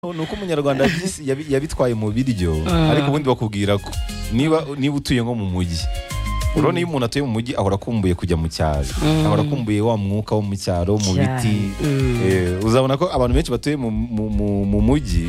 ni uko umunyarwanda yabyisi- yabi- yabitwaye mu biryo ariko ubundi bakubwira ko niba niba utuye nko mu mujyi urabona iyo umuntu atuye mu mujyi ahora akumbuye kujya mu cyaro ahora akumbuye wa mwuka wo mu cyaro mu Cyane. biti Mm. Eh, uzabona ko abantu benshi batuye mu- mu- mu- mu mujyi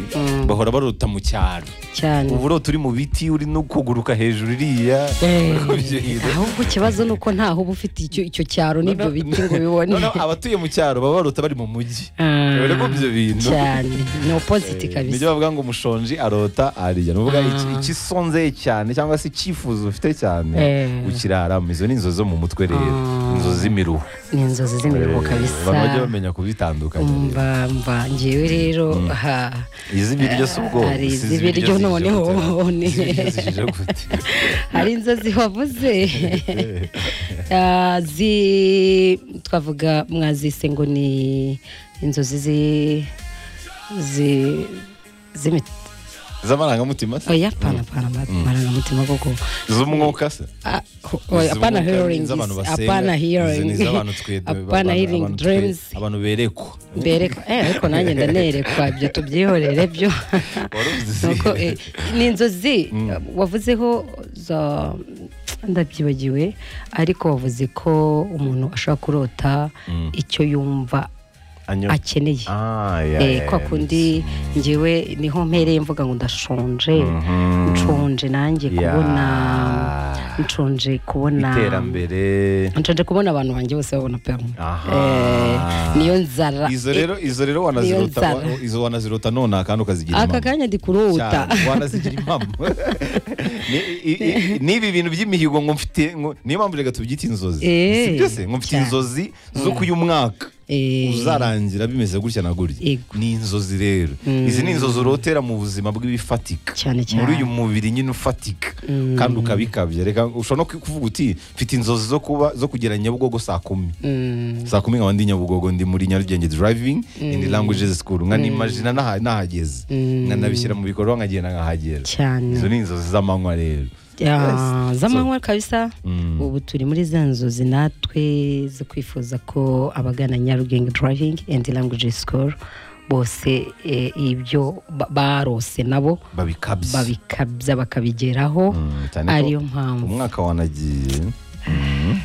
bahora barota mu cyaro cyane ubu urota uri mu biti uri no kuguruka hejuru iriya Eh, Uriko byirinda. ahubwo ikibazo ni uko ntaho uba ufite icyo icyo cyaro n'ibyo Noneho- biti ngo bibone noneho abatuye mu cyaro baba barota bari mu mujyi Ah, Urabona ko ibyo bintu cyane ni opposite kabisa nibyo bavuga ngo umushonji arota arya ni ukuvuga Ah. iki- ikisonzeye cyane cyangwa se icyifuzo ufite cyane Eh. ukiraramo izo ni inzozi zo mu mutwe rero Ah. inzozi z'imiruho ni inzozi z'imirimo Eh, kabisa abantu bajya bamenya kubitandukanya rero. mba mba ngewe rero ha- iz'ibiryo si ubwoko hari si iz'ibiryo zije noneho, gute. ni- Iz'ibiryo zije gute. hari inzozi wavuze Ah, zi twavuga mwazise ngo ni inzozi zi zi z'imiti z'amarangamutima se oya pana pana amarangamutima koko z'umwuka se Ah, oya, Izi hapana ubumuga, hearing izi abantu is- basenga, hapana izi ni hearing iz'abantu twe- hapana abantu- hearing abantu twe- dreams abantu berekwa berekwa eh ariko nanjye ndanerekwa ibyo tubyihorere byo Waruzi. nuko eh, ni inzozi wavuzeho za- ndabyibagiwe ariko wavuze ko umuntu ashobora kurota icyo yumva Anyo- akeneye Ah, ya, Eh, ya, kwa ya. kundi ngewe niho mpereye mvuga ngo ndashonje Mhm. nshonje nanjye Ya. kubona nshonje kubona iterambere nshonje kubona abantu banjye bose babona pe Aha. Eh, niyo nzara izo rero izo rero Niyo wanazirota nzara. wa- izo wanazirota none kandi ukazigira aka impamo. kanya ndi kurota Cyane, wanazigira impamo Ni- i- i- n'ibi bintu by'imihigo ngo mfite ngo- niyo mpamvu reka tubyite inzozi Eh, si byose ngo mfite cyane. inzozi zo kuyu mwaka Eh. uzarangira bimeze gutya na gutya Yego. ni inzozi rero izi ni inzozi urotera mu buzima bw'ibifatika Cyane, cyane. muri uyu mubiri nyine ufatika kandi ukabikabya reka ushobora no kuvuga uti mfite inzozi zo kuba zo kugera Nyabugogo saa kumi Mm, saa kumi nkaba ndi nyabugogo ndi muri nyarugenge driving in languages school nkanimajina naha- nahageze nkanabishyira mu bikorwa nkagenda nkahagera cyane izo ni inzozi z'amanywa rero Ah, z'amanywa kabisa ubu turi muri za nzozi natwe zo kwifuza ko abagana nyarugenge driving and language school bose eh, ibyo ba- barose nabo babikabye babikabya bakabigeraho Mm, cyane ko ariyo mpamvu umwaka wanagiye Mm.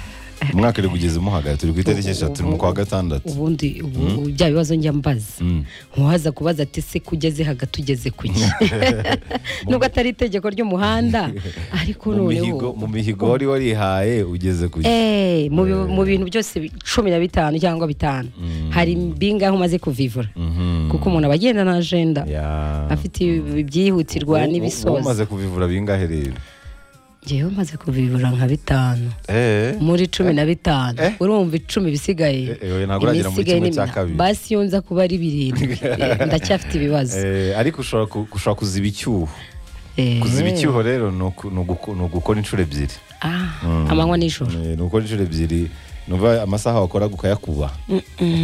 umwaka uri kugeza umuhagaye turi ku itariki eshatu turi mu kwa gatandatu ubundi ubu- bya bibazo njya mbaza ntuhaza kubaza ati se kugeze hagati ugeze ku ki nubwo atari itegeko ry'umuhanda ariko mu mihigo noneho mu mihigo wari warihaye ugeze ku Eh, mu bi- mu bintu byose bi- cumi na bitanu cyangwa bitanu hari bingahe umaze kuvivura kuko umuntu aba agenda na ajenda Ya. afite ibi- ibyihutirwa Wowe- wowe n'ibisoza umaze kuvivura bingahe rero ngewe umaze kuvivura nka bitanu Eh. muri cumi na bitanu Eh. urumva icumi bisigaye Eh, eh, oya, ntabwo uragera muri Ibisigaye kimwe ni cya mina- kabiri. basi iyo nza kuba ari birindwi Eh, ndacyafite ibibazo Eh, ariko ushobora ku- ushobora kuziba icyuho Eh, kuziba icyuho rero ni uku- ni uguko- ni ugukora inshuro ebyiri ah, amanywa nijoro Eh, ni ugukora inshuro ebyiri numva amasaha wakoraga ukayakuba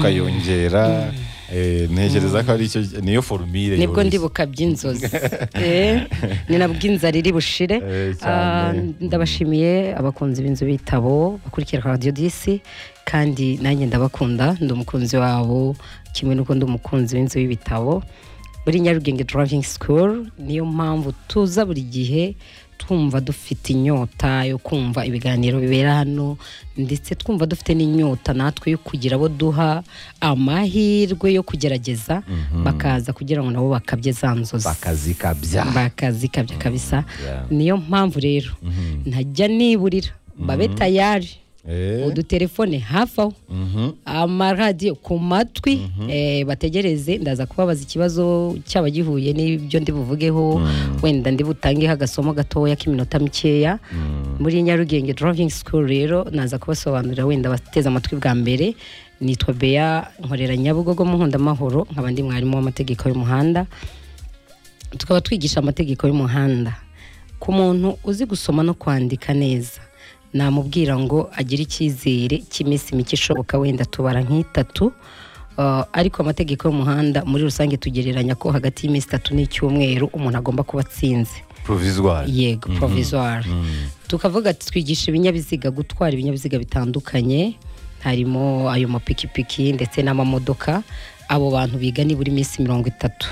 ukayongera Eh, ntekereza ko ari icyo niyo forumire nibwo yoroshye. ndi bukabya inzozi Eh, ni nabwo inzara iri bushire Eh, cyane. Ah, ndabashimiye abakunzi b'inzu bitabo bakurikira radiyo disi kandi nanjye ndabakunda ndi umukunzi wabo kimwe n'uko ndi umukunzi w'inzu y'ibitabo muri nyarugenge driving school niyo mpamvu tuza buri gihe twumva dufite inyota yo kumva ibiganiro bibera hano ndetse twumva dufite n'inyota natwe yo kugira abo duha amahirwe yo kugerageza bakaza kugira ngo nabo bakabye za nzozi bakazikabya bakazikabya kabisa yeah. niyo mpamvu rero ntajya niburira babe tayari Eh, udutelefone hafi aho amaradiyo ku matwi eh, bategereze ndaza kubabaza ikibazo cyaba gihuye n'ibyo ndi buvugeho wenda ndi butangeho agasomo gatoya k'iminota mikeya muri nyarugenge driving school rero naza kubasobanurira wenda bateze amatwi bwa mbere nitwa bea nkorera nyabugogo mu nkundamahoro nkaba ndi mwarimu w'amategeko y'umuhanda tukaba twigisha amategeko y'umuhanda ku muntu uzi gusoma no kwandika neza namubwira ngo agire icyizere cy'iminsi mike ishoboka wenda tubara nk'itatu Uh, ariko amategeko y'umuhanda muri rusange tugereranya ko hagati y'iminsi itatu n'icyumweru umuntu agomba kuba atsinze provisoire yego provisoire tukavuga ati twigisha ibinyabiziga gutwara ibinyabiziga bitandukanye harimo ayo mapikipiki ndetse n'amamodoka abo bantu biga nibura iminsi mirongo itatu